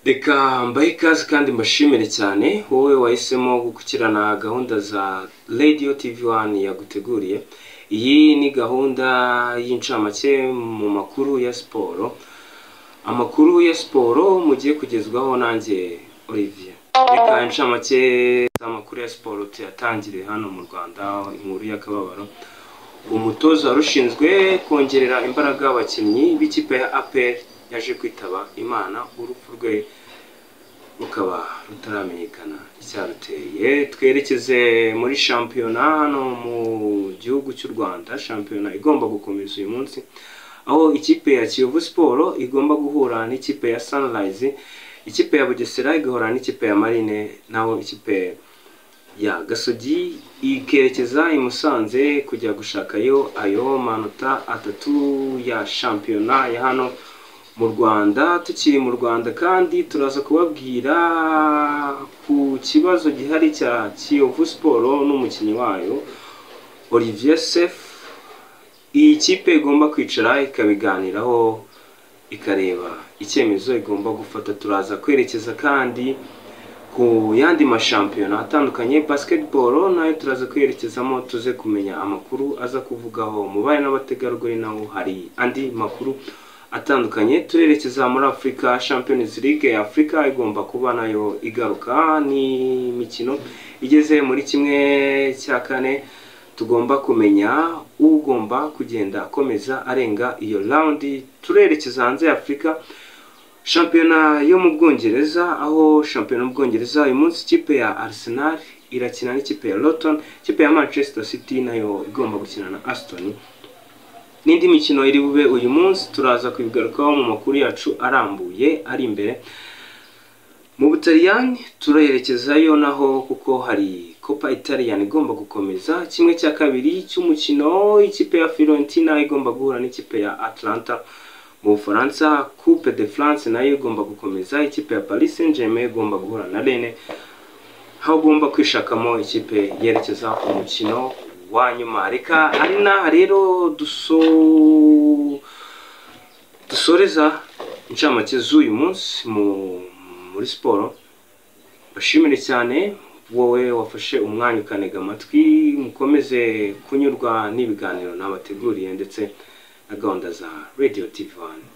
reka mbahe ikaze kandi mbashimire cyane wowe wahisemo gukurikirana gahunda za radiyo tivi wani yaguteguriye iyi ni gahunda y'incamake mu makuru ya siporo amakuru ya siporo mugiye kugezwaho nanjye olivier reka incamake z'amakuru ya siporo tuyatangire hano mu rwanda inkuru y'akababaro umutoza wari ushinzwe kongerera imbaraga abakinnyi b'ikipe ya apr yaje kwitaba imana urupfu rwe rukaba rutaramenyekana icyaruteye twerekeze muri shampiyona hano mu gihugu cy'u rwanda shampiyona igomba gukomeza uyu munsi aho ikipe ya kiyovu siporo igomba guhura n'ikipe ya sunrise ikipe ya bugesera igahura n'ikipe ya marine naho ikipe ya gasogi ikerekeza i musanze kujya gushakayo ayo manota atatu ya shampiyona ya hano mu rwanda tukiri mu rwanda kandi turaza kubabwira ku kibazo gihari cya kiyovu siporo n'umukinnyi wayo olivier sef iyi kipe igomba kwicara ikabiganiraho ikareba icyemezo igomba gufata turaza kwerekeza kandi ku yandi mashampiyona atandukanye basketball nayo turaza kwerekezamo tuze kumenya amakuru aza kuvugaho mubaye n'abategarugori naho hari andi makuru atandukanye turerekeza muri afurika champions league afurika igomba kuba nayo igaruka n'imikino igeze muri kimwe cya kane tugomba kumenya ugomba kugenda akomeza arenga iyo rawundi turerekeza hanze ya afurika shampiyona yo mu bwongereza aho shampiyona yo mu bwongereza uyu munsi ikipe ya arsenal irakina n'ikipe ya loton ikipe ya manchester city nayo igomba gukina na aston n'indi mikino iri bube uyu munsi turaza kubigarukaho mu makuru yacu arambuye ari imbere mu butaliyani turerekezayo naho kuko hari copa italiyani igomba gukomeza kimwe cya kabiri cy'umukino ikipe ya firentina igomba guhura n'ikipe ya atlanta mu bufaransa coupe de france nayo igomba gukomeza ikipe ya paris saint germain igomba guhura na rennes aho ugomba kwishakamo ikipe yerekeza umukino wa nyuma reka ari n'aha rero duso dusoreza incamake z'uyu munsi mu- muri siporo bashimire cyane wowe wafashe umwanya ukanega amatwi mukomeze kunyurwa n'ibiganiro nabateguriye ndetse na gahunda za radio tv one